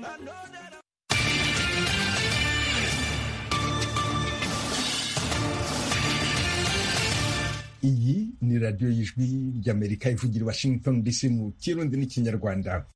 iyi ni radiyo y'ijwi ry'amerika ivugira washington dc mu kirundi n'ikinyarwanda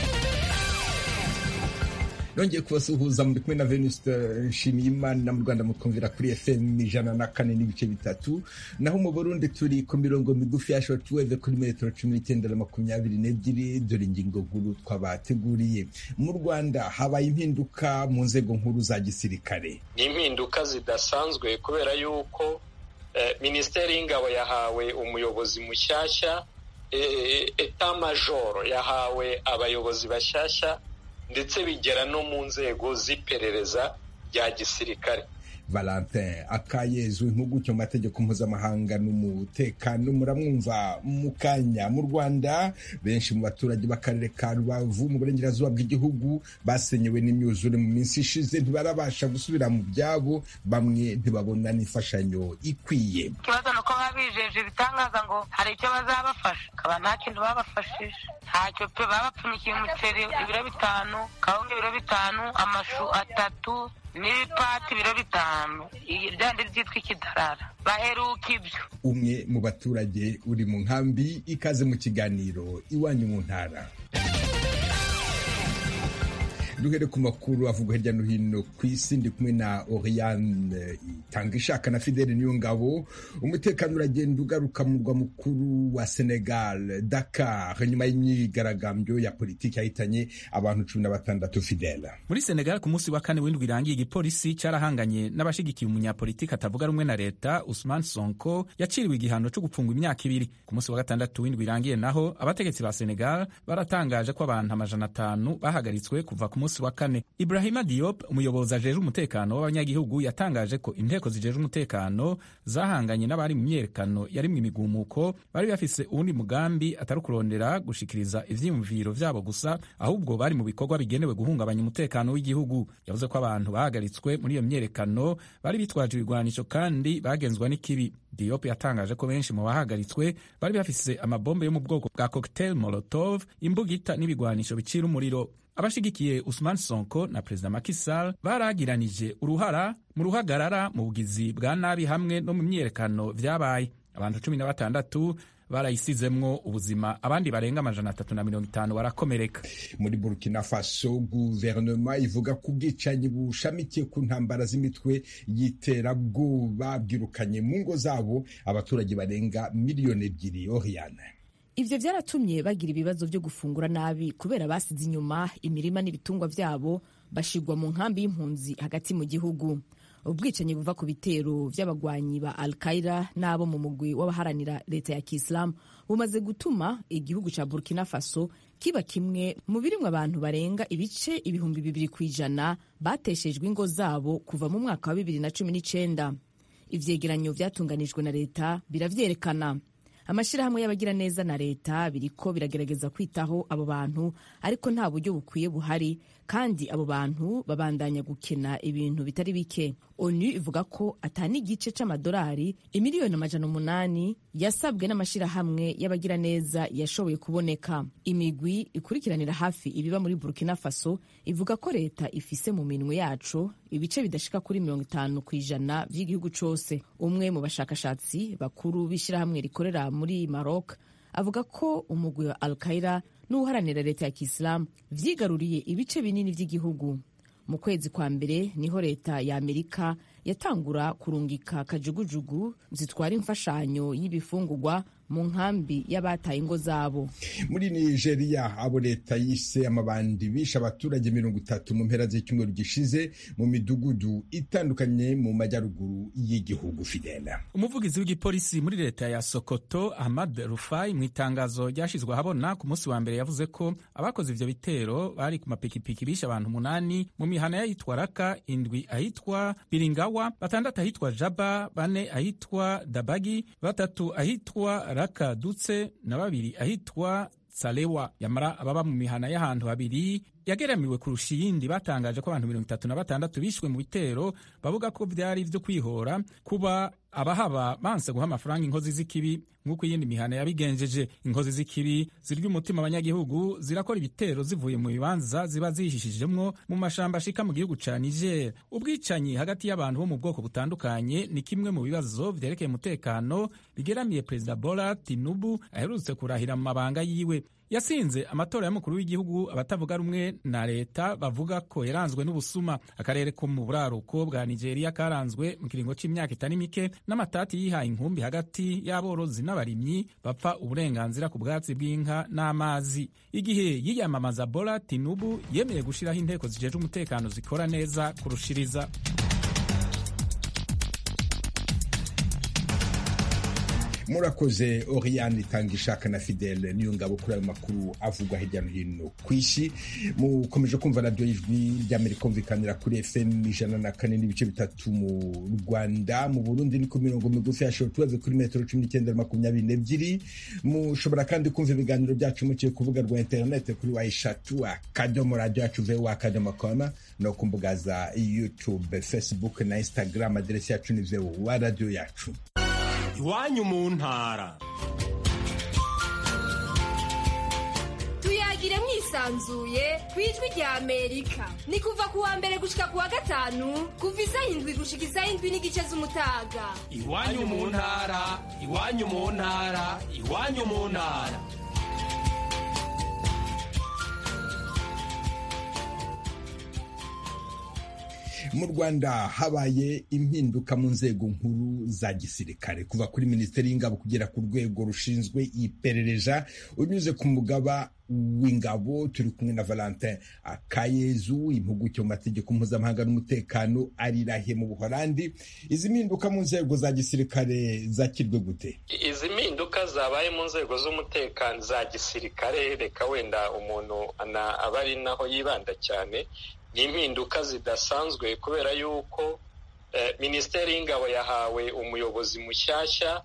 nongeye kubasuhuza muri kumwe na venuste nshimiyimana mu rwanda mutwumvira kuri fm ijana na kane n'ibice bitatu naho mu burundi turi ku mirongo migufi ya shortwave kuri metero cumi n'icyenda na makumyabiri n'ebyiri dore ingingo nkuru twabateguriye mu rwanda habaye impinduka mu nzego nkuru za gisirikare ni impinduka zidasanzwe kubera yuko minisiteri y'ingabo yahawe umuyobozi mushyashya eta majoro yahawe abayobozi bashyashya ndetse bigera no mu nzego z'iperereza rya gisirikare valentin akayezu impuguke mu mategeko mpuzamahanga n'umutekano muramwumva mu kanya mu rwanda benshi mu baturage b'akarere ka rubavu mu burengerazuba bw'igihugu basenyewe n'imyuzure mu minsi ishize ntibarabasha gusubira mu byabo bamwe ntibabona n'imfashanyo ikwiye ikibazo ni uko baba bijeje ibitangaza ngo hari icyo bazabafasha akaba nta kintu babafashije ntacyo pe babapfunyikiye umuceri ibiro bitanu kawunga ibiro bitanu amashu atatu n'ibipati ibiro bitanu ryandi ryitwa ikidarara baheruka ibyo umwe mu baturage uri mu nkambi ikaze mu kiganiro iwanyu mu ntara duhere ku makuru avugwa hirya no hino ku isi ndi kumwe na Oriane itanga ishaka na Fidele Niyongabo umutekano uragenda ugaruka mu murwa mukuru wa Senegal Dakar nyuma y'imyigaragambyo ya politiki yahitanye abantu cumi na batandatu Fidele muri Senegal ku munsi wa kane w'indwi irangiye igipolisi cyarahanganye n'abashigikiye umunyapolitiki atavuga rumwe na leta Usman Sonko yaciriwe igihano cyo gupfungwa imyaka ibiri ku munsi wa gatandatu w'indwi irangiye naho abategetsi ba Senegal baratangaje ko abantu amajana atanu bahagaritswe kuva ku munsi wa kane Ibrahima Diop umuyobozi ajejwe umutekano w'abanyagihugu yatangaje ko inteko zijejwe umutekano zahanganye n'abari mu myerekano yarimwe imigumuko bari bafise uwundi mugambi atari kurondera gushikiriza ivyiyumviro vyabo gusa ahubwo bari mu bikorwa bigenewe guhungabanya umutekano w'igihugu yavuze ko abantu bahagaritswe muri iyo myerekano bari bitwaje ibigwanisho kandi bagenzwa n'ikibi Diop yatangaje ko benshi mu bahagaritswe bari bafise amabombe yo mu bwoko bwa cocktail molotov imbugita n'ibigwanisho bicira umuriro abashigikiye Usman Sonko na Perezida Macky Sall baragiranije uruhara mu ruhagarara mu bugizi bwa nabi hamwe no mu myerekano vyabaye abantu cumi na batandatu barayisizemwo ubuzima abandi barenga amajana atatu na mirongo itanu barakomereka muri burkina faso guverinoma ivuga ko ubwicanyi bushamikiye ku ntambara z'imitwe y'iterabwoba bwirukanye mu ngo zabo abaturage barenga miliyoni ebyiri oriane ivyo vyaratumye bagira ibibazo vyo gufungura nabi kubera basize inyuma imirima n'ibitungwa vyabo bashigwa mu nkambi y'impunzi hagati mu gihugu ubwicanyi buva ku bitero vy'abagwanyi ba al qaida n'abo mu mugwi w'abaharanira leta ya kisilamu bumaze gutuma igihugu ca burkina faso kiba kimwe mu birimwo abantu barenga ibice ibihumbi bibiri kw'ijana bateshejwe ingo zabo kuva mu mwaka wa bibiri na cumi n'icenda ivyegeranyo vyatunganijwe na leta biravyerekana amashyirahamwe y'abagiraneza na leta biriko biragerageza kwitaho abo bantu ariko nta buryo bukwiye buhari kandi abo bantu babandanya gukena ibintu bitari bike onu ivuga ko atani igice c'amadolari imiliyoni amajana umunani yasabwe n'amashyirahamwe y'abagiraneza yashoboye kuboneka imigwi ikurikiranira hafi ibiba muri burkina faso ivuga ko leta ifise mu minwe yaco ibice bidashika kuri mirongo itanu ku ijana vy'igihugu cose umwe mu bashakashatsi bakuru b'ishyirahamwe rikorera muri maroc avuga ko umugwi wa al qaida n'uharanira leta ya kisilamu vyigaruriye ibice binini vy'igihugu mu kwezi kwa mbere niho leta ya amerika yatangura kurungika kajugujugu zitwara imfashanyo y'ibifungurwa mu nkambi y'abataye ingo zabo muri nigeria abo leta yise amabandi bishe abaturage mirongo itatu mu mpera z'icyumweru gishize mu midugudu itandukanye mu majyaruguru y'igihugu fidela umuvugizi w'igipolisi muri leta ya sokoto ahmad rufai mu itangazo ryashyizwe ahabona ku munsi wa mbere yavuze ko abakoze ivyo bitero bari ku mapikipiki bishe abantu umunani mu mihana y'ahitwa raka indwi ahitwa biringawa batandatu ahitwa jaba bane ahitwa dabagi batatu ahitwa raka dutse na babiri ahitwa salewa yamara ababa mu mihana y'ahantu habiri yageramiwe kurusha iyindi batangaje ko abantu mirongo itatu na batandatu bishwe mu bitero bavuga ko byari ibyo kwihora kuba abahaba banse guha amafaranga inkozi z'ikibi nk'uko iyindi mihana yabigenjeje inkozi z'ikibi zirya umutima abanyagihugu zirakora ibitero zivuye mu bibanza ziba zihishijemwo mu mashamba ashika mu gihugu ca niger ubwicanyi hagati y'abantu bo mu bwoko butandukanye ni kimwe mu bibazo vyerekeye umutekano bigeramiye perezida bola tinubu aherutse kurahira mu mabanga yiwe yasinze amatora y'umukuru w'igihugu abatavuga rumwe na leta bavuga ko yaranzwe n'ubusuma akarere ko mu buraruko bwa nigeria karanzwe mu kiringo c'imyaka itari mike n'amatati yihaye inkumbi hagati y'aborozi n'abarimyi bapfa uburenganzira ku bwatsi bw'inka n'amazi igihe yiyamamaza bola tinubu yemeye gushiraho inteko zijejwe umutekano zikora neza kurushiriza murakoze oriane itanga ishaka na fidele niyo ngabo kuri ayo makuru avugwa hirya no hino ku isi mukomeje kumva radiyo y'ijwi ry'amerika kumvikanira kuri fm ijana na kane n'ibice bitatu mu rwanda mu burundi ni ku mirongo migufi ya shotuweve kuri metero cumi n'icyenda makumyabiri n'ebyiri mushobora kandi kumva ibiganiro byacu muciye ku rubuga rwa interinete kuri wa eshatu akadomo radiyo yacu vewa akadomo koma no ku mbuga za youtube facebook na instagram aderesi yacu ni vewa radiyo yacu iwanyu mu ntara tuyagire mwisanzuye ku ijwi rya amerika ni kuva ku wa mbere gushika ku wa gatanu kuva isaha indwi gushika isaha indwi n'igice z'umutaga iwanyu mu ntara iwanyu mu ntara iwanyu mu ntara mu rwanda habaye impinduka mu nzego nkuru za gisirikare kuva kuri minisiteri y'ingabo kugera ku rwego rushinzwe iperereza unyuze ku mugaba w'ingabo turi kumwe na valentin akayezu impuguke mu mategeko mpuzamahanga n'umutekano arirahe mu buholandi izi mpinduka mu nzego za gisirikare zakirwe gute izi mpinduka zabaye mu nzego z'umutekano za gisirikare reka wenda umuntu aba ari naho yibanda cyane ni impinduka zidasanzwe kubera yuko minisiteri y'ingabo yahawe umuyobozi mushyashya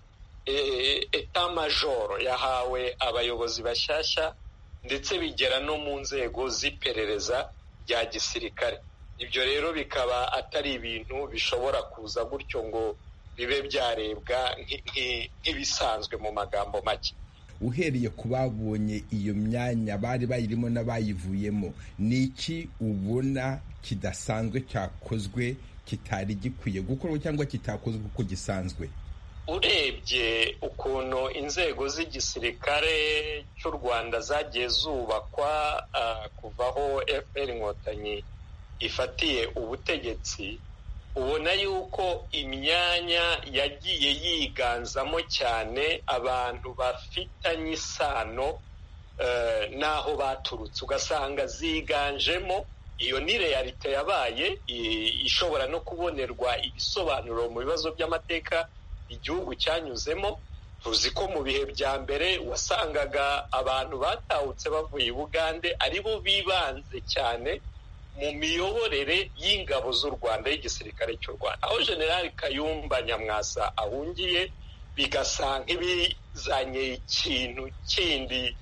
eta majoro yahawe abayobozi bashyashya ndetse bigera no mu nzego z'iperereza rya gisirikare ibyo rero bikaba atari ibintu bishobora kuza gutyo ngo bibe byarebwa nk'ibisanzwe mu magambo make uhereye ku babonye iyo myanya bari bayirimo n'abayivuyemo ni iki ubona kidasanzwe cyakozwe kitari gikwiye gukorwa cyangwa kitakozwe uko gisanzwe urebye ukuntu inzego z'igisirikare cy'u rwanda zagiye zubakwa kuva aho fpr inkotanyi ifatiye ubutegetsi ubona yuko imyanya yagiye yiganzamo cyane abantu bafitanye isano n'aho baturutse ugasanga ziganjemo iyo ni realite yabaye ishobora no kubonerwa ibisobanuro mu bibazo by'amateka igihugu cyanyuzemo tuzi ko mu bihe bya mbere wasangaga abantu batahutse bavuye i bugande ari bo bibanze cyane mu miyoborere y'ingabo z'u rwanda y'igisirikare cy'u rwanda aho generali kayumba nyamwasa ahungiye bigasa nk'ibizanye ikintu kindi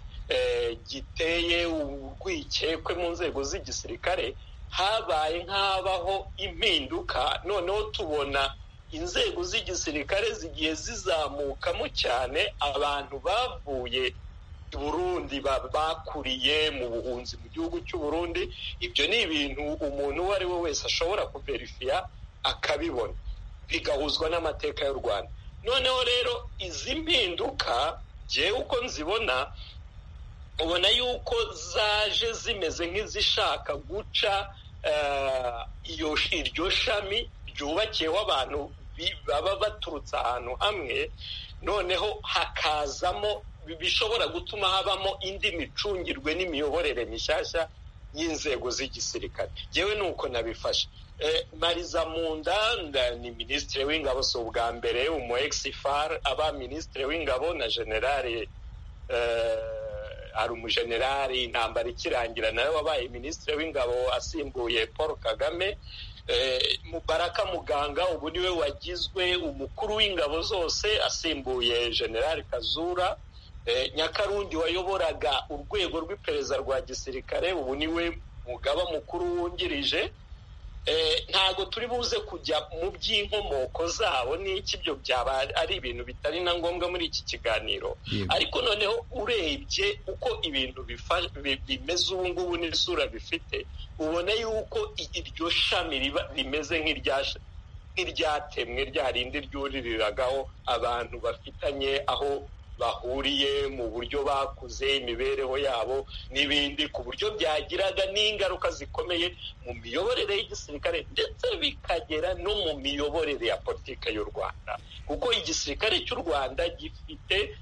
giteye urwikekwe mu nzego z'igisirikare habaye nk'abaho impinduka noneho tubona inzego z'igisirikare zigiye zizamukamo cyane abantu bavuye burundi bakuriye mu buhunzi mu gihugu cy'u Burundi ibyo ni ibintu umuntu uwo ari we wese ashobora kuverifiya akabibona bigahuzwa n'amateka y'u rwanda noneho rero izi mpinduka ngewe uko nzibona ubona yuko zaje zimeze nk'izishaka guca iryo shami ryubakiyeho abantu baba baturutse ahantu hamwe noneho hakazamo bishobora gutuma habamo indi micungirwe n'imiyoborere mishyashya y'inzego z'igisirikare yewe ni uko nabifashe mariza munda ni minisitiri w'ingabo si ubwa mbere umu egisifari aba minisitiri w'ingabo na generale hari umujenerali intambara ikirangira nawe wabaye minisitiri w'ingabo asimbuye paul kagame mubaraka muganga ubu niwe wagizwe umukuru w'ingabo zose asimbuye generali kazura nyakarundi wayoboraga urwego rw'iperereza rwa gisirikare ubu niwe umugaba mukuru wungirije ntabwo turi buze kujya mu by'inkomoko zabo n'iki byo byaba ari ibintu bitari na ngombwa muri iki kiganiro ariko noneho urebye uko ibintu bimeze ubu ngubu n'isura bifite ubona yuko iryo shami rimeze nk'iryatemwe rya rindi ryuriragaho abantu bafitanye aho bahuriye mu buryo bakuze imibereho yabo n'ibindi ku buryo byagiraga n'ingaruka zikomeye mu miyoborere y'igisirikare ndetse bikagera no mu miyoborere ya politiki y'u rwanda kuko igisirikare cy'u rwanda gifite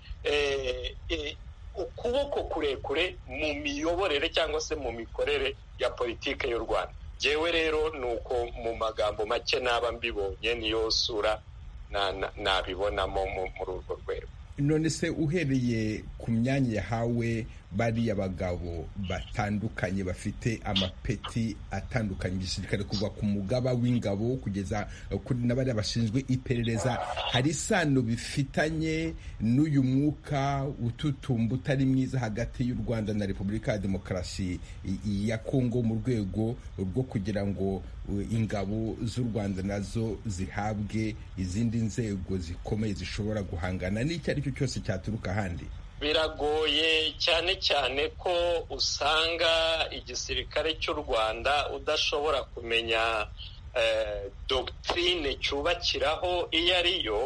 ukuboko kurekure mu miyoborere cyangwa se mu mikorere ya politiki y'u rwanda ngewe rero ni uko mu magambo make naba mbibonye niyo sura nabibonamo muri urwo rwego none se uhereye ku myanya yahawe bariya bagabo batandukanye bafite amapeti atandukanye igisirikare kuva ku mugaba w'ingabo kugeza kuri na bariya bashinzwe iperereza hari isano bifitanye n'uyu mwuka ututumba utari mwiza hagati y'u rwanda na repubulika ya demokarasi ya kongo mu rwego rwo kugira ngo ingabo z'u rwanda nazo zihabwe izindi nzego zikomeye zishobora guhangana n'icyo ari cyo cyose cyaturuka ahandi biragoye cyane cyane ko usanga igisirikare cy'u rwanda udashobora kumenya dogitirine cyubakiraho iyo ari yo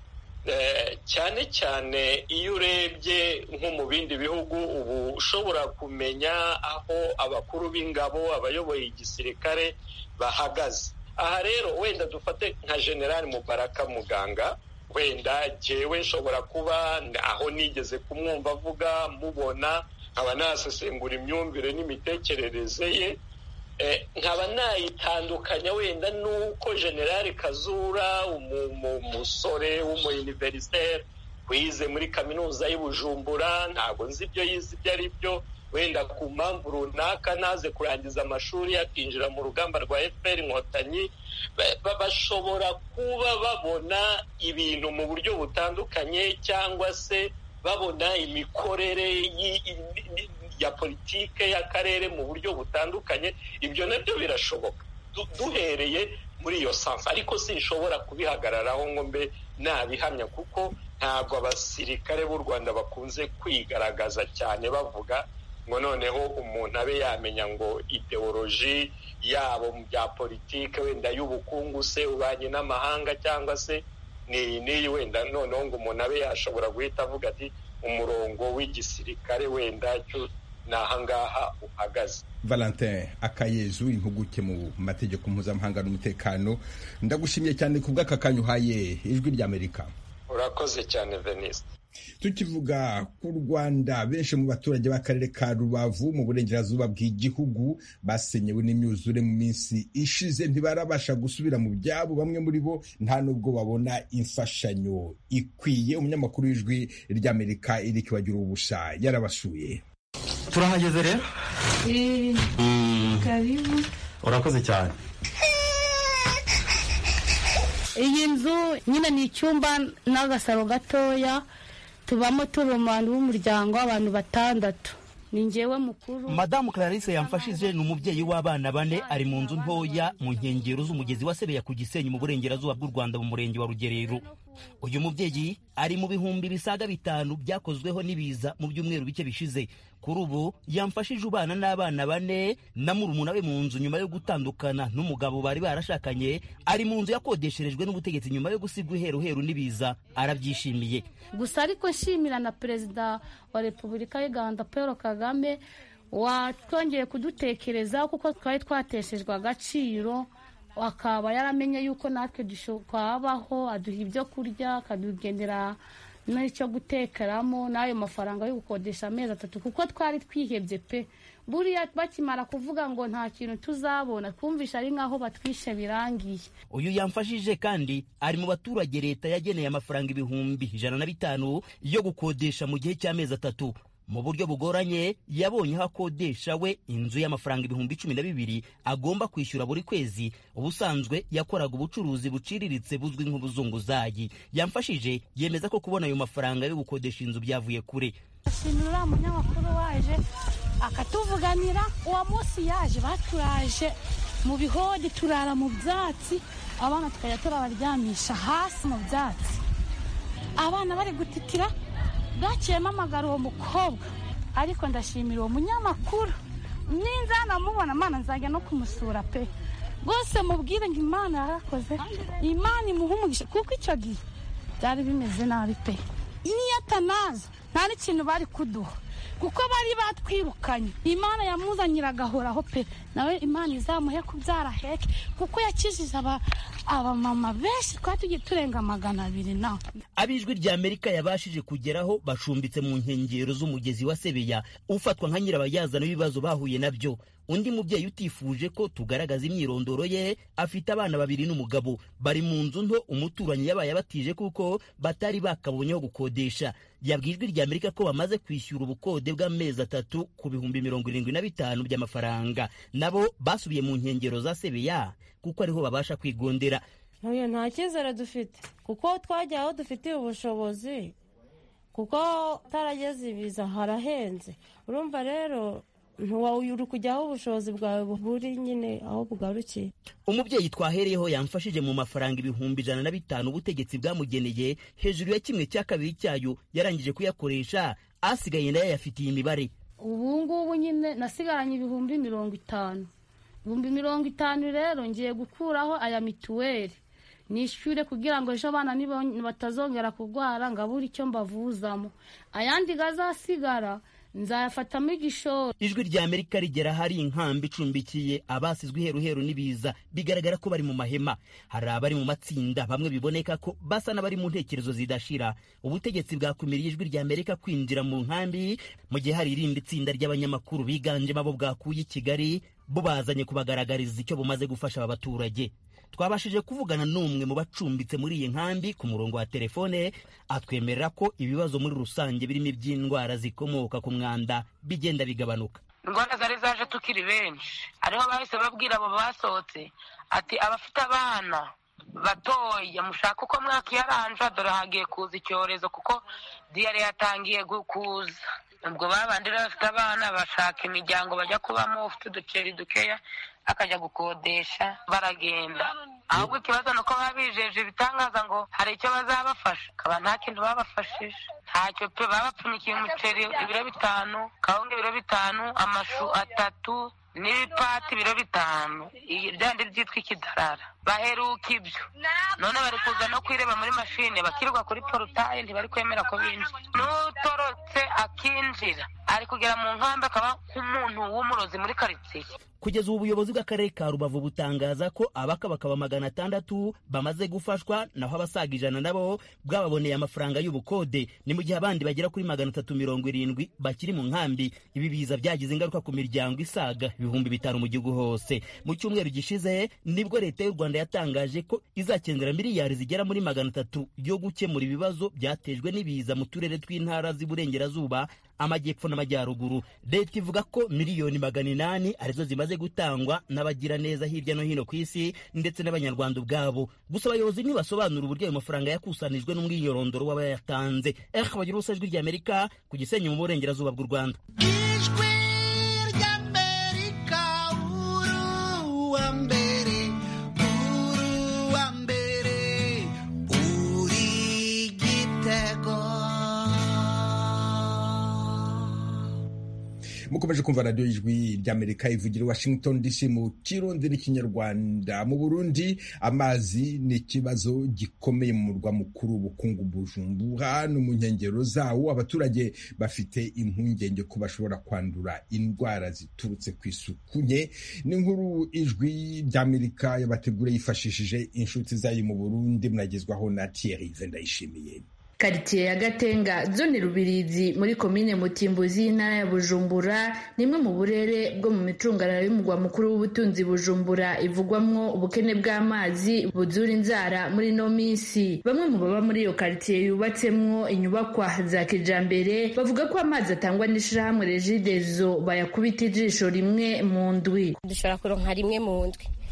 cyane cyane iyo urebye nko mu bindi bihugu ubu ushobora kumenya aho abakuru b'ingabo abayoboye igisirikare bahagaze aha rero wenda dufate nka generali mubaraka muganga wenda jyewe nshobora kuba aho nigeze kumwumva avuga mubona nkaba nasesengura imyumvire n'imitekerereze ye nkaba nayitandukanya wenda n'uko generali kazura umusore w'umuyuniveriseri wize muri kaminuza y'ubujumbura ntabwo nzi ibyo yize ibyo ari byo wenda ku mpamvu runaka naze kurangiza amashuri akinjira mu rugamba rwa efuperi inkotanyi bashobora kuba babona ibintu mu buryo butandukanye cyangwa se babona imikorere ya politike y'akarere mu buryo butandukanye ibyo nabyo birashoboka duhereye muri iyo sansi ariko sinshobora kubihagararaho ngo mbe nabihamya kuko ntabwo abasirikare b'u rwanda bakunze kwigaragaza cyane bavuga ngo noneho umuntu abe yamenya ngo ideoloji yabo mu bya politike wenda y'ubukungu se ubanye n'amahanga cyangwa se n'iyi wenda noneho ngo umuntu abe yashobora guhita avuga ati umurongo w'igisirikare wenda cyo ni ahangaha uhagaze valentin akayezu impuguke mu mategeko mpuzamahanga n'umutekano ndagushimiye cyane ku bw'aka kanya uhaye ijwi ry'amerika urakoze cyane venisite tukivuga ku rwanda benshi mu baturage b'akarere ka rubavu mu burengerazuba bw'igihugu basenyewe n'imyuzure mu minsi ishize ntibarabasha gusubira mu byabo bamwe muri bo nta nubwo babona imfashanyo ikwiye umunyamakuru w'ijwi ry'amerika eric bagira ubusha yarabasuye turahageze rero karibu urakoze cyane iyi nzu nyine ni icyumba n'agasaro gatoya tubamo turi umuntu w'umuryango w'abantu batandatu ni ngewe mukuru madamu clarisse yamfashije ni umubyeyi w'abana bane ari mu nzu ntoya mu nkengero z'umugezi wa sebeya ku gisenyi mu burengerazuba bw'u rwanda mu murenge wa rugerero uyu mubyeyi ari mu bihumbi bisaga bitanu byakozweho n'ibiza mu byumweru bike bishize kuri ubu yamfashije ubana n'abana bane na murumuna we mu nzu nyuma yo gutandukana n'umugabo bari barashakanye ari mu nzu yakodesherejwe n'ubutegetsi nyuma yo gusigwa iheruheru n'ibiza arabyishimiye gusa ariko nshimira na perezida wa repubulika y'u rwanda paul kagame watwongeye kudutekerezaho kuko twari twateshejwe agaciro akaba yaramenye yuko natwe twabaho aduha ibyo kurya akadugenera n'icyo gutekeramo n'ayo mafaranga yo gukodesha amezi atatu kuko twari twihebye pe buriya bakimara kuvuga ngo nta kintu tuzabona twumvisha ari nk'aho batwishe birangiye uyu yamfashije kandi ari mu baturage leta yageneye amafaranga ibihumbi ijana na bitanu yo gukodesha mu gihe cy'amezi atatu mu buryo bugoranye yabonye aho akodesha we inzu y'amafaranga ibihumbi cumi na bibiri agomba kwishyura buri kwezi ubusanzwe yakoraga ubucuruzi buciriritse buzwi nk'ubuzunguzayi yamfashije yemeza ko kubona ayo mafaranga yo gukodesha inzu byavuye kure ashimira uriya munyamakuru waje akatuvuganira uwo munsi yaje baturaje mu bihodi turara mu byatsi abana tukajya turabaryamisha hasi mu byatsi abana bari gutitira bwakiyemo amagara uwo mukobwa ariko ndashimira uwo munyamakuru ninza namubona amana nzajya no kumusura pe rwose mubwire ngo imana yarakoze imana imuha umugisha kuko icyo gihe byari bimeze nabi pe niyo atanaza nta n'ikintu bari kuduha kuko bari batwirukanye imana yamuzanira agahoraho pe nawe imana izamuhe kubyara heke kuko yakijije abamama benshi twari tugiye turenga magana abiri nawe ab'ijwi rya amerika yabashije kugeraho bashumbitse mu nkengero z'umugezi wa sebeya ufatwa nka nyirabayazana w'ibibazo bahuye nabyo undi mubyeyi utifuje ko tugaragaza imyirondoro ye afite abana babiri n'umugabo bari mu nzu nto umuturanyi yabaye abatije kuko batari bakabonyeho gukodesha yabwiye ijwi rya amerika ko bamaze kwishyura ubukode bw'amezi atatu ku bihumbi mirongo irindwi na bitanu by'amafaranga nabo basubiye mu nkengero za sebeya kuko ariho babasha kwigondera ntuye nta cyizere dufite kuko twajya aho dufitiye ubushobozi kuko utarageze ibiza harahenze urumva rero ntiwawuri kujya aho ubushobozi bwawe buri nyine aho bugarukiye umubyeyi twahereyeho yamfashije mu mafaranga ibihumbi ijana na bitanu ubutegetsi bwamugeneye hejuru ya kimwe cya kabiri cyayo yarangije kuyakoresha asigaye nayo yayafitiye imibare ubu ngubu nyine nasigaranye ibihumbi mirongo itanu ibihumbi mirongo itanu rero ngiye gukuraho aya mituweli nishyure kugira ngo ejo abana batazongera kurwara ngo abure icyo mbavuzamo ayandi gazasigara nzayafatamo igishoro ijwi rya amerika rigera hari inkambi icumbikiye abasizwe iheruheru n'ibiza bigaragara ko bari mu mahema hari abari mu matsinda bamwe biboneka ko basa n'abari mu ntekerezo zidashira ubutegetsi bwakumiriye ijwi rya amerika kwinjira mu nkambi mu gihe hari irindi tsinda ry'abanyamakuru biganjemo abo bwakuye i kigali bo bazanye kubagaragariza icyo bumaze gufasha aba baturage twabashije kuvugana n'umwe mu bacumbitse muri iyi nkambi ku murongo wa telefone atwemerera ko ibibazo muri rusange birimo iby'indwara zikomoka ku mwanda bigenda bigabanuka indwara zari zaje tukiri benshi ariho bahise babwira abo basohotse ati abafite abana batoya mushaka uko mwakiyaranja dore hagiye kuza icyorezo kuko diyare yatangiye kuza ubwo babandi rero bafite abana bashaka imiryango bajya kubamo ufite uduceri dukeya akajya gukodesha baragenda ahubwo ikibazo ni uko baba bijeje ibitangaza ngo hari icyo bazabafasha akaba nta kintu babafashije ntacyo pe babapfunyikiye umuceri ibiro bitanu kawunga ibiro bitanu amashu atatu n'ibipati ibiro bitanu byandi byitwa ikidarara baheruka ibyo none bari kuza no kwireba muri mashine bakirirwa kuri porotaye ntibari kwemera ko binjira n'utorotse akinjira ari kugera mu nkambi akaba nk'umuntu w'umurozi muri karitsiye kugeza ubu ubuyobozi bw'akarere ka rubavu butangaza ko abakabakaba magana atandatu bamaze gufashwa naho abasaga ijana nabo bwababoneye amafaranga y'ubukode ni mu gihe abandi bagera kuri magana atatu mirongo irindwi bakiri mu nkambi ibi biza byagize ingaruka ku miryango isaga ibihumbi bitanu mu gihugu hose mu cyumweru gishize nibwo leta y'u rwanda yatangaje ko izakenera miliyari zigera muri magana atatu yo gukemura ibibazo byatejwe n'ibiza mu turere tw'intara z'iburengerazuba amajyepfo n'amajyaruguru leta ivuga ko miliyoni magana inani arizo zimaze gutangwa n'abagiraneza hirya no hino ku isi ndetse n'abanyarwanda ubwabo gusa abayobozi ntibasobanura uburyo ayo mafaranga yakusanijwe n'umwirondoro w'abayatanze eh bagira ubusa ijwi ry'amerika ku gisenyi mu burengerazuba bw'u rwanda ijwi ry'amerika uruwa mbere uruwa mbere uri gitego mukomeje kumva radiyo y'ijwi ry'amerika ivugira i washington dc mu kirundi n'ikinyarwanda mu burundi amazi ni ikibazo gikomeye mu murwa mukuru w'ubukungu bujumbura no mu nkengero zawo abaturage bafite impungenge ko bashobora kwandura indwara ziturutse ku isuku nke n'inkuru ijwi ry'amerika yabategura yifashishije inshuti zayo mu burundi munagezwaho na thierry vendayishimiye karitsiye ya gatenga zone rubirizi muri komine mutimbuzi y'intara ya bujumbura ni imwe mu burere bwo mu micungararo y'umugwa mukuru w'ubutunzi bujumbura ivugwamwo ubukene bw'amazi buzura inzara muri ino minsi bamwe mu baba muri iyo karitsiye yubatsemwo inyubakwa za kijambere bavuga ko amazi atangwa n'ishirahamwe regidezo bayakubita ijisho rimwe mu ndwi dushobora kuronka rimwe mu ndwi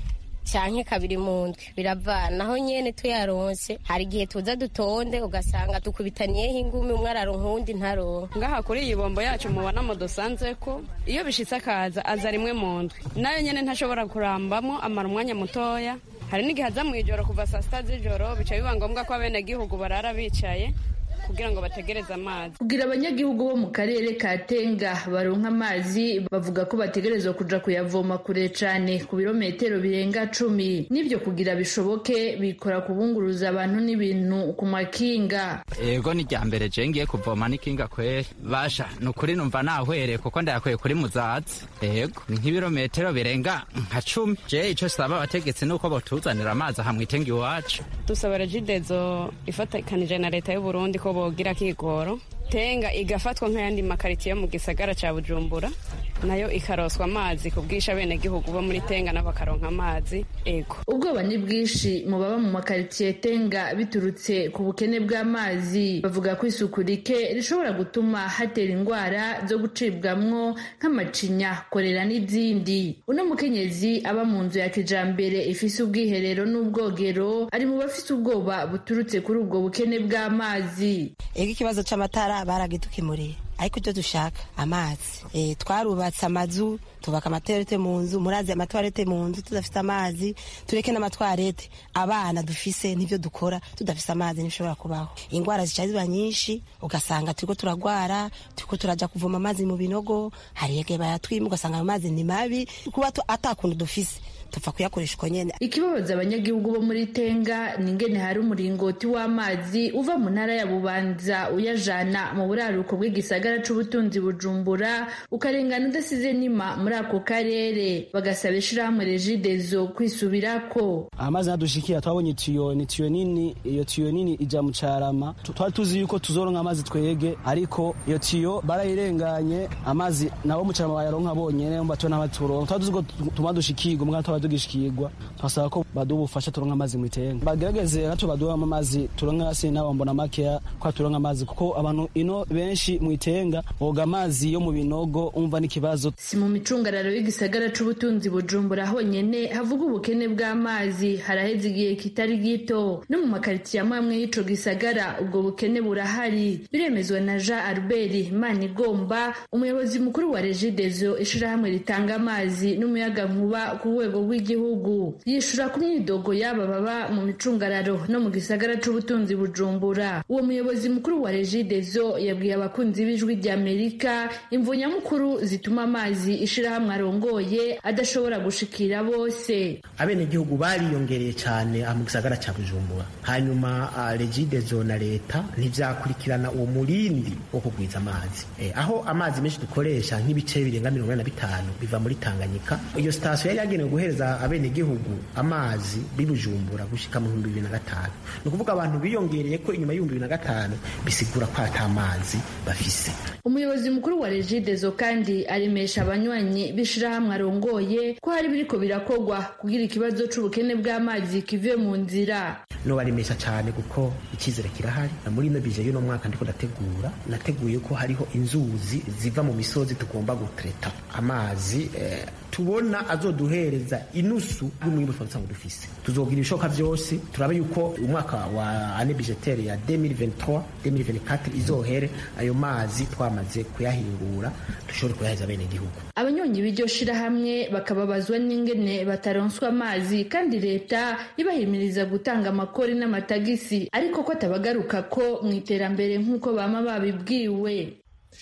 canke kabiri mu ndwi biravana naho nyene tuyaronse hari igihe tuza dutonde ugasanga dukubitaniyeho ingumi umwe araronka uwundi ntaronka ngaha kuri iyi bombo yacu mubonamo dusanze ko iyo bishitse akaza aza rimwe mu ndwi nayo nyene ntashobora kurambamo amara umwanya mutoya hari n'igihe aza mu ijoro kuva saa sita z'ijoro bica biba ngombwa ko abenegihugu barara bicaye kugira ngo bategereze amazi kugira abanyagihugu bo mu karere ka tenga baronka amazi bavuga ko bategerezwa kuja kuyavoma kure cane ku birometero birenga cumi n'ivyo kugira bishoboke bikora kubunguruza abantu n'ibintu ku makinga ego ni rya mbere je ngiye kuvoma n'ikinga kweri basha ni ukuri numva nahwereye kuko ndayakuye kuri muzazi ego ni nk'ibirometero birenga nka cumi je ico saba abategetsi nuko botuzanira amazi aha mwitenga iwacu dusaba regidezo ifatikanije na leta y'uburundi ko bogira kigoro tenga igafatwa nk'ayandi makaritiye yo mu gisagara ca bujumbura nayo ikaroswa amazi ku bwisha abenegihugu bo muri tenga nabo bakaronka amazi ego ubwoba ni bwinshi mu baba mu makaritiye tenga biturutse ku bukene bw'amazi bavuga ko isuku rike rishobora gutuma hatera indwara zo gucibwamwo nk'amacinya korera n'izindi uno mukenyezi aba mu nzu ya kijambere ifise ubwiherero n'ubwogero ari mu bafise ubwoba buturutse kuri ubwo bukene bw'amazi ego ikibazo c'amatara baragidukemuriye ariko icyo dushaka amazi e, twarubatse amazu tubaka amatorete mu nzu murazi amatwarete mu nzu tudafite amazi tureke n'amatwarete abana dufise n'ibyo dukora tudafise amazi ntibishobora kubaho indwara zica ziba nyinshi ugasanga turiko turagwara turiko turaja kuvoma amazi mu binogo hari yege bayatwima ugasanga ayo mazi ni mabi kuba atakuntu dufise tupfa kuyakoresha uko nyene ikibabaza abanyagihugu bo muri tenga ni ingene hari umuringoti w'amazi uva mu ntara ya bubanza uyajana mu buraruko bw'igisagara c'ubutunzi bujumbura ukarengana udasize nima muri ako karere bagasaba ishirahamwe regidezo kwisubirako amazi nadushikira twabonye itiyo ni tiyo nini iyo tiyo nini ija mu carama twari tuzi yuko tuzoronka amazi twege ariko iyo tiyo barayirenganye amazi nabo mu carama bayaronka bonyene mba tubona amaturonka twari tuzi ko tuma dushikirwa mwana twaba tugishikirwa twasaba ko baduha ubufasha turonka amazi mu itenga bagerageze natwe baduha amazi turonka hasi nabo mbona makeya ko turonka amazi kuko abantu ino benshi mu itenga boga amazi yo mu binogo umva n'ikibazo si mu micungararo y'igisagara c'ubutunzi bujumbura honyene havuga ubukene bw'amazi haraheze igihe kitari gito no mu makaritiye amwe amwe y'ico gisagara ubwo bukene burahari biremezwa na jean albert manigomba umuyobozi mukuru wa regidezo ishirahamwe ritanga amazi n'umuyagankuba ku rwego rw'igihugu yishura ku myidogo y'aba baba mu micungararo no mu gisagara c'ubutunzi bujumbura uwo muyobozi mukuru wa regidezo yabwiye abakunzi b'ijwi ry'amerika imvu nyamukuru zituma amazi ishirahamwe arongoye adashobora gushikira bose abenegihugu bariyongereye cyane mu gisagara cya bujumbura hanyuma regidezo na leta ntibyakurikirana uwo murindi wo kugwiza amazi aho amazi menshi dukoresha nk'ibice birenga mirongo ine na bitanu biva muri tanganyika iyo sitasiyo yari yagenewe guhereza abenegihugu amazi bibujumbura gushika mu bihumbi bibiri na gatanu ni ukuvuga abantu biyongereye ko inyuma y'ibihumbi bibiri na gatanu bisigura ko ata mazi bafise umuyobozi mukuru wa regidezo kandi aremesha abanywanyi b'ishirahamwe arongoye ko hari biriko birakorwa kugira ikibazo c'ubukene bw'amazi kive mu nzira nobaremesha cyane kuko icyizere kirahari muri ino bije y'uno mwaka ndiko ndategura nateguye ko hariho inzuzi ziva mu misozi tugomba gutreta amazi eh, tubona azoduhereza inusu y'umwimbu twari dusanzwe dufise tuzogira ibishoboka byose turabe yuko umwaka wa ane bijetere ya 2023 2024 izohere ayo mazi twamaze kuyahingura dushobore kuyahereza bene gihugu abanyonyi b'iryo shirahamwe bakababazwa n'ingene bataronswa amazi kandi leta ibahimiriza gutanga amakori n'amatagisi ariko ko atabagaruka ko mu iterambere nk'uko bama babibwiwe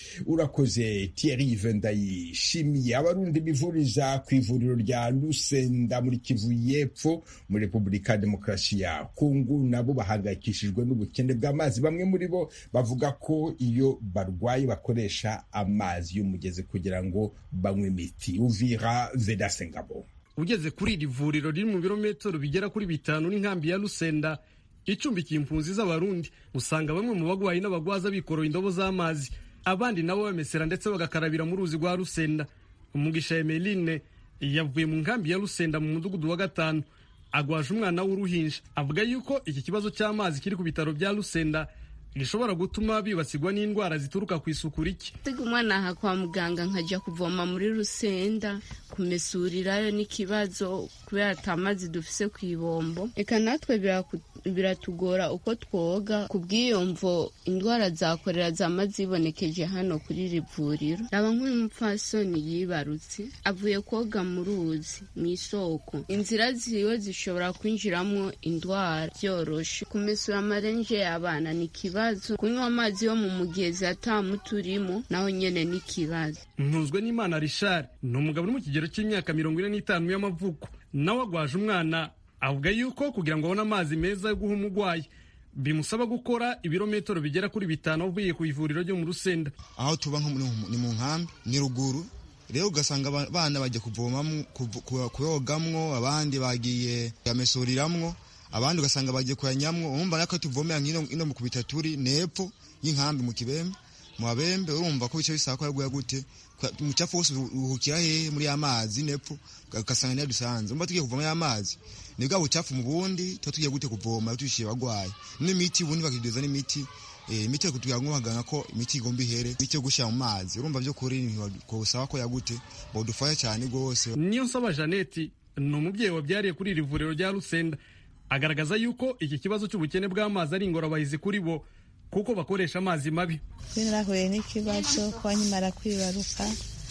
urakoze Thierry ndayishimiye abarundi bivuriza ku ivuriro rya Lusenda muri Kivu y'Epfo muri Repubulika ya Demokarasi ya Kongo nabo bahangayikishijwe n'ubukene bw'amazi bamwe muri bo bavuga ko iyo barwaye bakoresha amazi y'umugezi kugira ngo banywe imiti Uvira Vedase Ngabo ugeze kuri iri vuriro riri mu birometero bigera kuri bitanu n'inkambi ya Lusenda icumbikiye impunzi z'abarundi usanga bamwe mu bagwayi n'abagwaza bikoroye indobo z'amazi abandi nabo bamesera ndetse bagakarabira mu ruzi rwa Rusenda umugisha Emeline yavuye mu nkambi ya Rusenda mu mudugudu wa gatanu agwaje umwana w'uruhinja avuga yuko iki kibazo cy'amazi kiri ku bitaro bya Rusenda rishobora gutuma bibasirwa n'indwara zituruka ku isuku rike siga umwana aha kwa muganga nkajya kuvoma muri rusenda kumesurirayo n'ikibazo kubera atamazi dufise ku ibombo reka natwe biratugora uko twoga ku bw'iyo mvo indwara zakorera zama zibonekeje hano kuri iri vuriro raba nk'uyu mupfasoni yibarutse avuye koga mu ruzi mu isoko inzira ziwe zishobora kwinjiramo indwara byoroshe kumesura amarenje y'abana ni ikibazo kunywa amazi yo mu mugezi atamuturimo naho nyene ni ikibazo ntuzwe n'imana rishari ni umugabo uri mu kigero cy'imyaka mirongo ine n'itanu y'amavuko nawe agwaje umwana avuga yuko kugira ngo abone amazi meza yo guha umurwayi bimusaba gukora ibirometero bigera kuri bitanu avuye ku ivuriro ryo mu rusenda aho tuba ni mu nkambi ni ruguru rero ugasanga abana bajya kuvomamo kuyogamwo abandi bagiye kuyamesuriramwo abandi ugasanga bagiye kuyanyamwo urumva nako tuvomera nk'ino mu kubita turi nepfo y'inkambi mu kibembe mu babembe urumva ko bice bisaba ko yaguye gute umucafu wose uruhukira hehe muri ya mazi nepfo ugasanga niyo dusanze urumva tugiye kuvoma ya mazi ni bwa bucafu mu bundi tuba tugiye gute kuvoma tushiye bagwaye n'imiti ubundi bakideza n'imiti imiti yo kutugira ngo baganga ko imiti igomba ihere imiti yo gushyira mu mazi urumva byo kuri ntibagusaba ko yagute badufasha cyane rwose niyo nsaba jeannette ni umubyeyi wabyariye kuri iri vuriro rya rusenda agaragaza yuko iki kibazo cy'ubukene bw'amazi ari ingorabahizi kuri bo kuko bakoresha amazi mabi kuri narahuye n'ikibazo kuba nkimara kwibaruka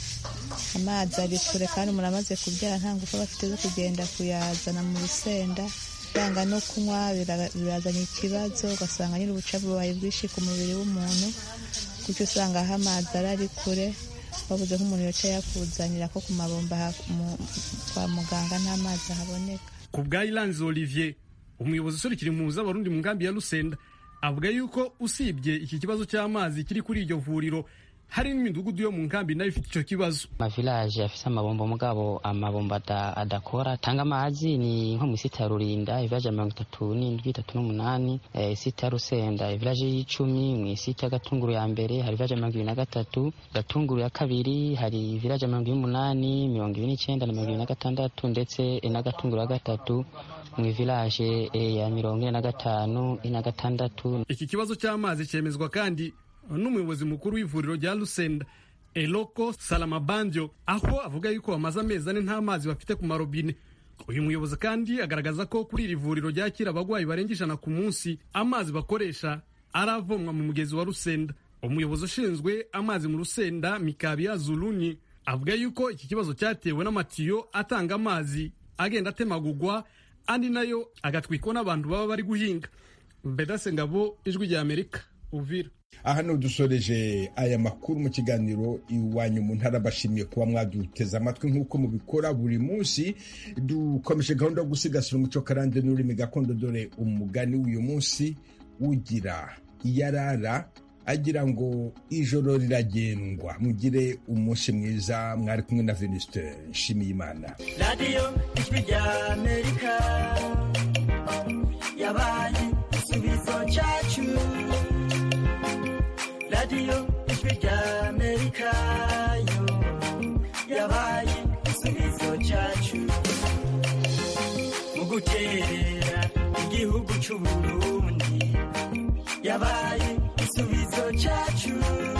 amazi ari kure kandi umuntu amaze kubyara nta ngufu aba afite zo kugenda kuyazana mu rusenda yanga no kunywa birazanye ikibazo ugasanga nyine ubucafu bubaye bwinshi ku mubiri w'umuntu kuko usanga aho amazi ari ari kure babuze nk'umuntu yicaye yakuzanira ko ku mabomba kwa muganga nta mazi ahaboneka ku bwa iranzi olivier umuyobozi usurikira impunzi z'abarundi mu nkambi ya rusenda avuga yuko usibye iki kibazo cy'amazi kiri kuri iryo vuriro hari n'imidugudu yo mu nkambi nayo ifite icyo kibazo amavilaje afise amabombo mugabo amabombo adakora tanga amazi ni nko mu isita ya rurinda ivilaje ya mirongo itatu n'indwi itatu n'umunani isita ya rusenda ivilaje y'icumi mu isita ya gatunguru ya mbere hari ivilaje ya mirongo ibiri na gatatu gatunguru ya kabiri hari ivilaje ya mirongo ibiri n'umunani mirongo ibiri n'icyenda na mirongo ibiri na gatandatu ndetse na gatunguru ya gatatu mu ivilaje ya mirongo ine na gatanu ine na gatandatu iki kibazo cy'amazi cyemezwa kandi n'umuyobozi mukuru w'ivuriro rya Lusenda Eloko Salamabandio aho avuga yuko bamaze amezi ane nta mazi bafite ku marobine uyu muyobozi kandi agaragaza ko kuri iri vuriro ryakira abarwayi barenga ijana ku munsi amazi bakoresha aravomwa mu mugezi wa Rusenda umuyobozi ushinzwe amazi mu Rusenda Mikabia Zuluni avuga yuko iki kibazo cyatewe n'amatiyo atanga amazi agenda atemagugwa andi nayo agatwikwa n'abantu baba bari guhinga Bedase Ngabo ijwi rya Amerika Uvira aha ni dusoreje aya makuru mu kiganiro iwanyu mu ntara bashimiye kuba mwaduteze amatwi nk'uko mubikora buri munsi dukomeje gahunda yo gusigasira umuco karande n'ururimi gakondo dore umugani w'uyu munsi ugira iyarara agira ngo ijoro riragendwa mugire umunsi mwiza mwari kumwe na venuste nshimiyimana radiyo ijwi rya amerika yabaye igisubizo cyacu radiyo ijwi rya amerika yo yabaye igisubizo cyacu mu guterera igihugu cy'uburundi yabaye igisubizo cyacu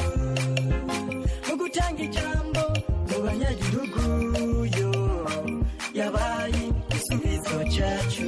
mu gutanga ijambo mu banyagihugu yo yabaye igisubizo cyacu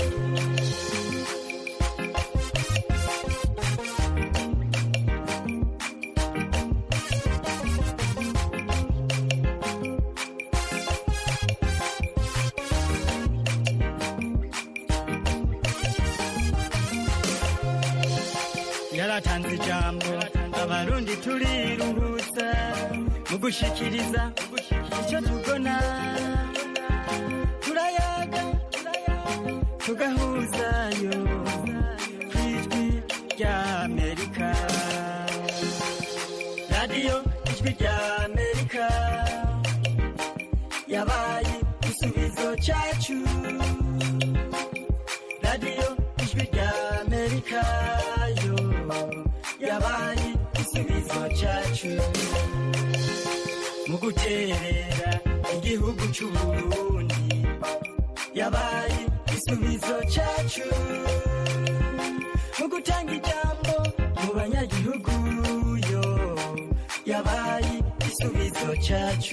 yaratanze ijambo abarundi turiruhutsa mu gushikiriza icyo tubona turayaga tugahuzayo ku ijwi rya amerika radiyo ijwi rya amerika yabaye igisubizo cyacu radiyo ijwi rya amerika yo yabaye igisubizo cyacu mu guterera igihugu cy'uburundi yabaye igisubizo cyacu mu gutanga ijambo mu igisubizo cyacu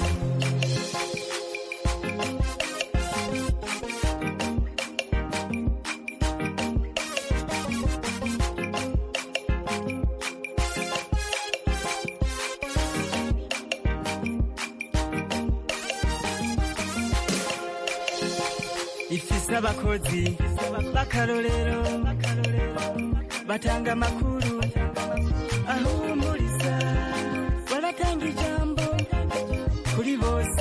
ifise abakozi b'akarorero batanga amakuru aho